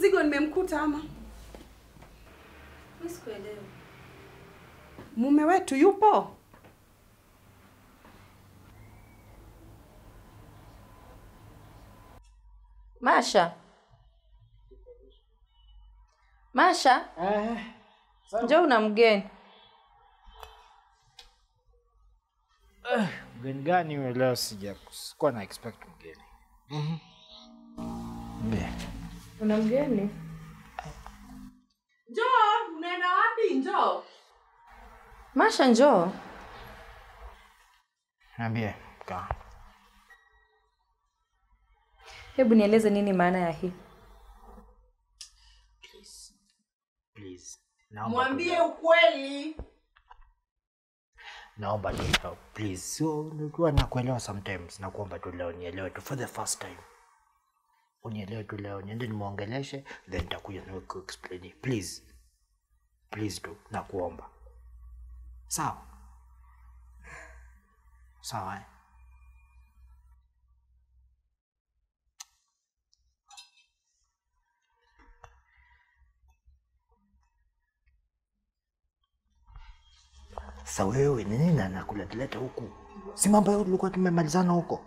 mzigo nimemkuta ama Mimi sikuelewa. mume wetu yupo? Masha. Masha, Eh, njoo una mgeni. mgeni gani huyo leo? Sija sikuwa na expect mgeni. Mbie. Una mgeni? Njoo, unaenda wapi? Njoo. Masha, njoo. Niambie. Kaa. Hebu nieleze nini maana ya hii. Please. Naomba Mwambie tu- ukweli. Naomba tu help, please. Sio nilikuwa nakuelewa sometimes na kuomba tu leo nielewe tu for the first time. Unielewe tu leo, niende nimwongeleshe then nitakuja na kuexplain. Please. Please tu nakuomba. Sawa? Sawa. Eh? Sasa wewe ni nini anakuleteleta huku? Si mambo yao tulikuwa tumemalizana huko.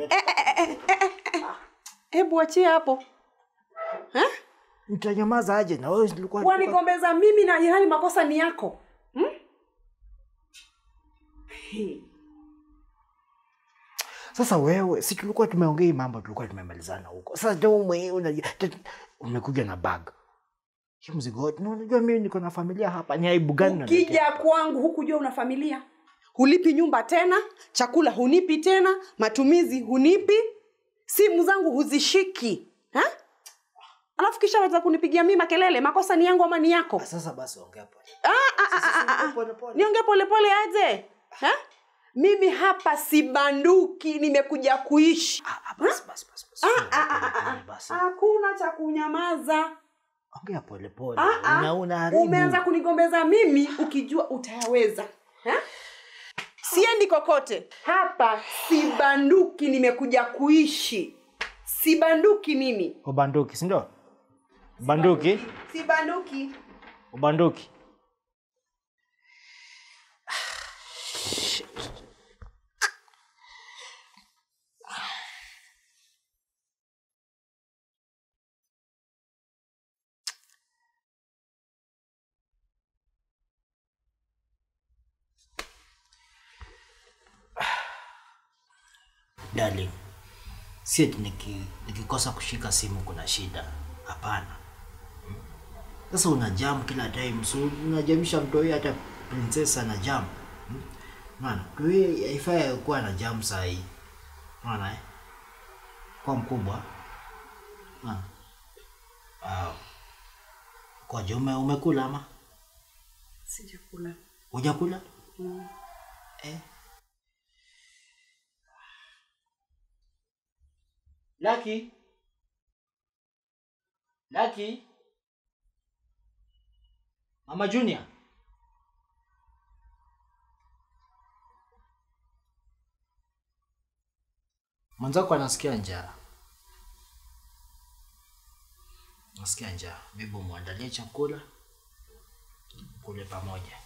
Hebu achie hapo. Eh? Nitanyamaza aje na wewe tulikuwa Wanigombeza mimi na ilhali makosa ni yako. Hmm? Hey. Sasa wewe si tulikuwa tumeongea hii mambo tulikuwa tumemalizana huko. Sasa ndio ume unajua te- umekuja na bag. Hii mzigo wote. Na unajua mimi niko na familia hapa. Ni aibu gani unaniletea? Ukija kwangu hukujua una familia, hulipi nyumba tena, chakula hunipi tena, matumizi hunipi, simu zangu huzishiki ha? Alafu kisha waweza kunipigia mimi makelele. Makosa ni yangu ama ni yako? Ah, Sasa basi ongea pole. Ah, ah, ah, ah, ah, ah. Pole pole. Niongee polepole aje ha? Mimi hapa sibanduki, nimekuja kuishi. Ah, ah, basi basi basi. basi. Ah, ah, ah, Pole, ah, pole, ah. basi. Hakuna cha kunyamaza. Ongea pole pole. Ah, ah. Una unaharibu. Umeanza kunigombeza mimi ukijua utayaweza ha? Siendi kokote hapa, sibanduki, nimekuja kuishi. Sibanduki mimi, Ubanduki, si ndio? Ubanduki? sibanduki. Ubanduki. Darling, si eti niki, nikikosa kushika simu kuna shida. Hapana. Sasa una jam kila time, so unajamisha mtoi hata princess ana jam. Hmm? Maana mtoi haifai kuwa na jam saa hii. Maana eh? Kwa mkubwa. Maana. Wow. Kwa jume umekula ama? Sijakula. Hujakula? Eh. Lucky. Lucky. Mama Junior. Mwanzako anasikia njaa. Nasikia njaa. Maybe muandalie chakula kule pamoja.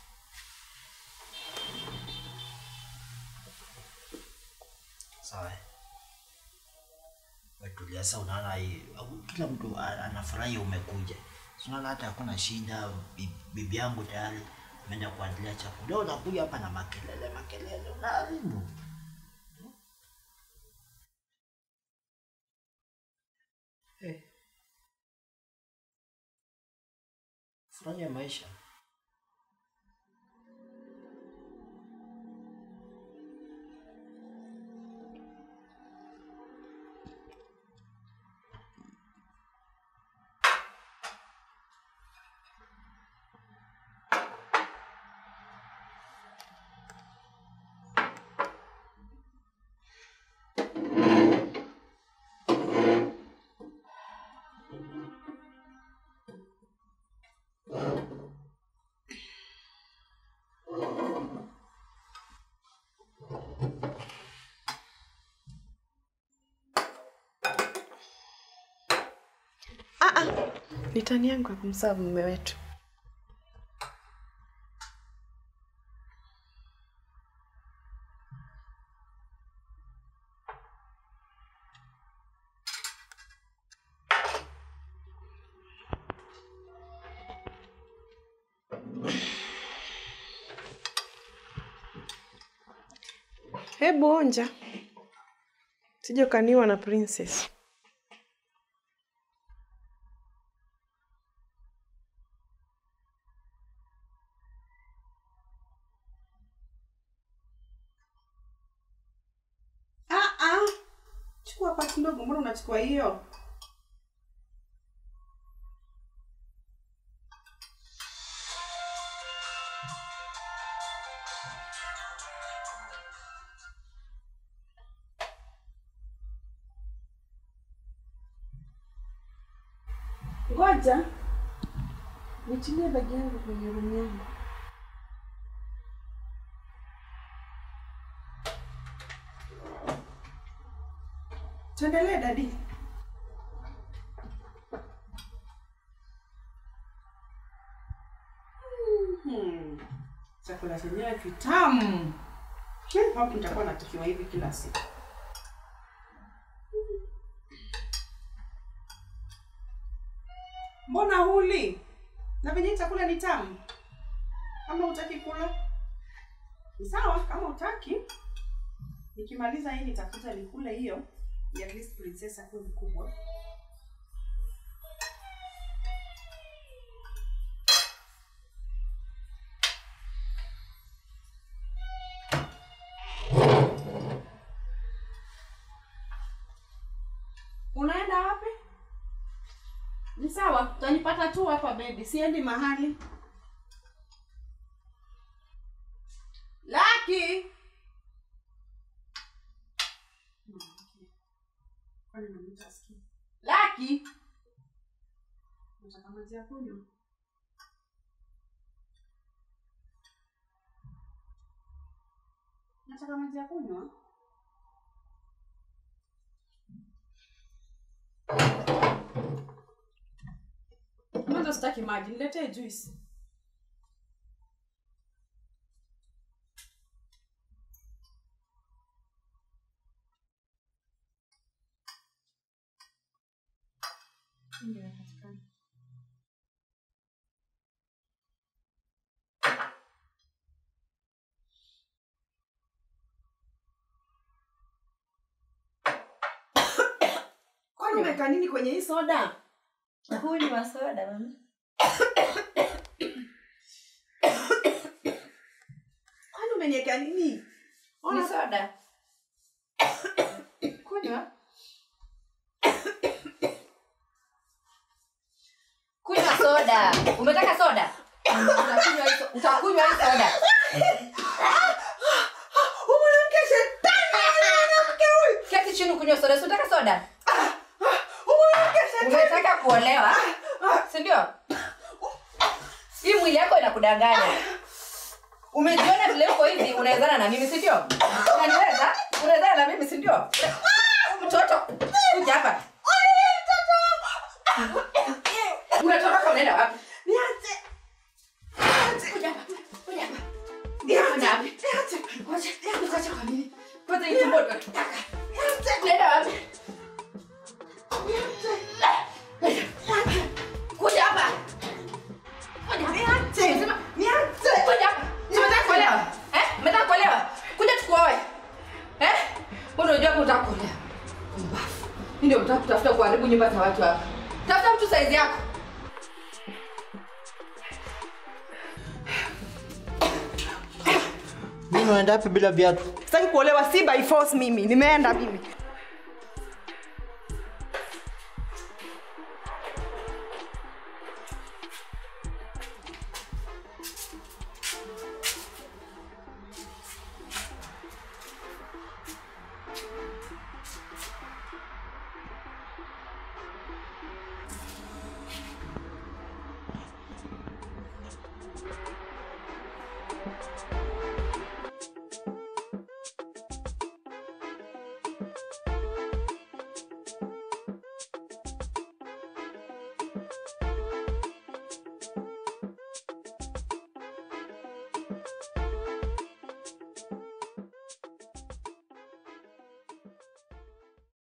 Sawa. eh? Wetulia sasa, unaona hii au kila mtu a- anafurahi umekuja. Si Unaona hata hakuna shida, bi- bibi yangu tayari ameenda kuandalia chakula. Leo unakuja hapa na makelele makelele, unaharibu. Eh. Furahia maisha. Mitani yangu ya kumsabu mume wetu. Hebu onja, sije ukaniwa na princess. Ah, ah. Chukua pati ndogo, mbona unachukua hiyo? Ngoja nitilie bagi yangu kwenye rumu yangu. Tuendelee dadi. Mhm. Chakula chenyewe kitamu. Hmm, Hapo nitakuwa natakiwa hivi kila siku. Mbona huli? Na venye hii chakula ni tamu. Kama hutaki kula ni sawa, kama hutaki nikimaliza hii nitakuja nikule hiyo ya at least princess akuwe mkubwa. Unaenda wapi? Ni sawa, utanipata tu hapa baby, siendi mahali. Laki. Kwani namwita asikii? Laki. Nataka maji ya kunywa. Nataka maji ya kunywa. Mwanzo sitaki maji, niletee juice. Ndio inapatikana. Kwani umeweka nini kwenye hii soda? Kunywa soda mama. Kwani umeniweka nini? Ni Ona soda. Kunywa. Kunywa soda. Umetaka soda? Utakunywa hii so- utakunywa hii soda. Huyu mwanamke shetani, mwanamke huyu. Keti chini kunywa soda. Si unataka soda? Huyu mwanamke shetani. Unataka kuolewa? Si ndio? Hii mwili yako inakudanganya. Umejiona vile uko hivi unawezana na mimi, si ndio? Unaniweza? Unawezana na mimi, si ndio? Mtoto, kuja hapa. Unatoroka unaenda wapi? Niache. Kuja hapa. Kuja hapa. Niache. Kuja hapa. Niache. Ngoja, ngoja kwa nini? Kwanza hii tumbo tunataka. Niache. Unaenda wapi? Niache. Kuja hapa. Kuja hapa. Niache. Nimesema, Niache. Kuja hapa. Si unataka kuolewa? Eh? Umetaka kuolewa? Kuja tukuoe. Eh? Wewe unajua hapo unataka kuolewa. Mbafu. Mimi ndio unataka kutafuta kuharibu nyumba za watu hapa. Tafuta mtu saizi yako. Mimi unaenda wapi bila viatu? Sitaki kuolewa si by force mimi. Nimeenda mimi.